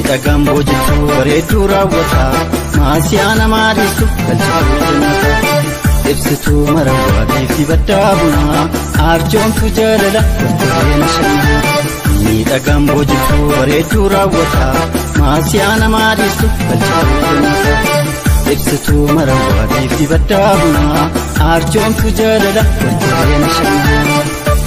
miidhagaan boojjechuu bareedduu raawwata maasiyaa namaa dhiisu galchatu jannata ibsituu marawwaatiif dibaddaa bunaa arjoomtu jaalala qulqulleena shannaa miidhagaan boojjechuu bareedduu raawwata maasiyaa namaa dhiisu galchatu jannata ibsituu marawwaatiif dibaddaa bunaa arjoomtu jaalala qulqulleena shannaa.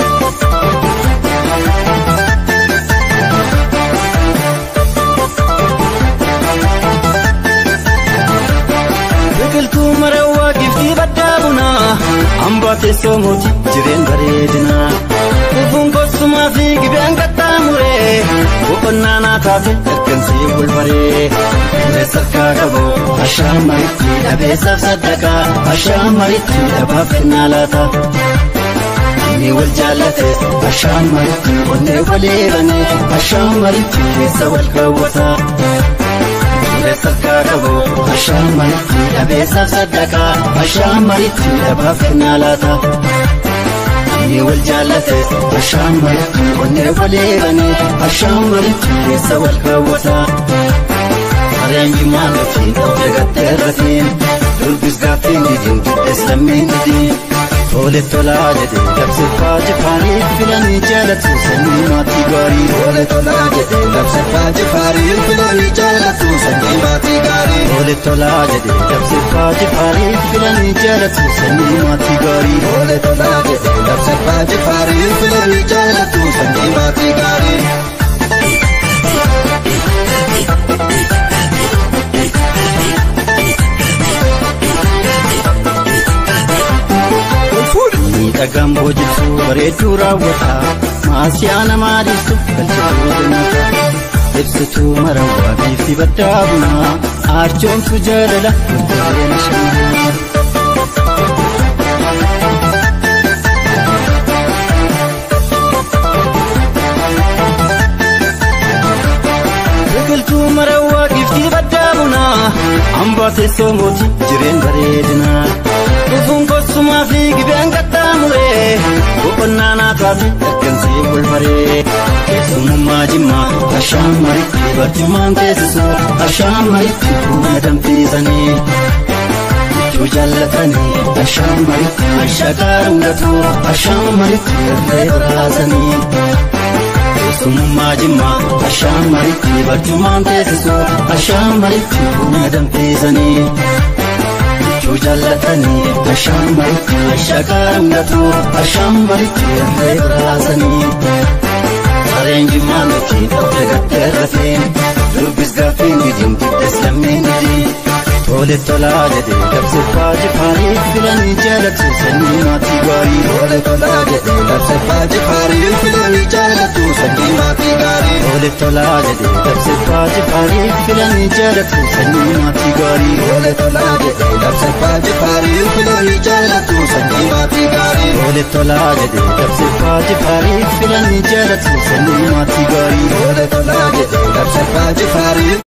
biqiltuu marawwaa giftii baddaa bunaa hambaa teessoo mootii jireen bareedinaa dhufuun gosumaa fi gibeen qaxxaamuree boqonnaa naa taate ergansii bulbaree Reessa harkaa qabu ashaan maritti dhabeessaaf saddaqaa ashaan maritti dhabaaf kennaa laata. Inni wal jaallates ashaan maritti onnee walii banee ashaan maritti keessa wal kaawwata. Reessa harkaa qabu ashaan maritti dhabeessaaf saddaqaa ashaan maritti dhabaaf kennaa laata. Inni wal jaallates ashaan maritti onnee walii banee ashaan maritti keessa wal kaawwata. Hariyaan jimaan ofiin of eegattee irratiin durbis gaaffiin didiin giddees lammiin didiin. Tole tolaa jedhee labsiffaa jifaanii filanii jaalatu sanyii maatii gaarii. Tole tolaa jedhee labsiffaa jifaanii filanii jaalatu sanyii maatii gaarii. Tole tolaa jedhee labsiffaa jifaanii filanii jaalatu sanyii maatii gaarii. Tole tolaa jedhee labsiffaa jifaanii filanii jaalatu sanyii maatii gaarii. Miidhagaan boojjechuu bareedduu raawwata maasiyaa namaa dhiisu galchatu jannata ibsituu marawwaa fi baddaa bunaa arjoomtu jaalala qulqulleena shannaa. biqiltuu marawwaa giftii baddaa bunaa hambaa teessoo mootii jireen bareedinaa dhufuun gosumaa fi gibeen qaxxaamuree boqonnaa naa taate ergansii bulbaree keessummaa jimmaa ashaan maritti barcummaan teessisoo ashaan maritti buna danfisanii michuu jaallatanii ashaan maritti ashaqaa dhungatuu ashaan maritti irree baraasanii. Keessummaa jimmaa ashaan maritti barcummaan teessisoo ashaan maritti buna danfisanii. Michuu jaallatanii ashaan maritti ashaqaa dhungatuu ashaan maritti irree baraasanii. Sareen jimmaa miti dhofte gattee rafeen dubbis gaaffiin didiin giddes lammiin didiin. Tole tolaa jedhee labsiffaa jifaanii filanii jaalatu sanyii maatii gaarii. Tole tolaa jedhee labsiffaa jifaanii filanii jaalatu sanyii maatii gaarii. Tole tolaa jedhee labsiffaa jifaanii filanii jaalatu sanyii maatii gaarii. Tole tolaa jedhee labsiffaa jifaanii filanii jaalatu sanyii maatii gaarii. Tole tolaa jedhee labsiffaa jifaanii filanii jaalatu sanyii maatii gaarii. Tole tolaa jedhee labsiffaa jifaanii.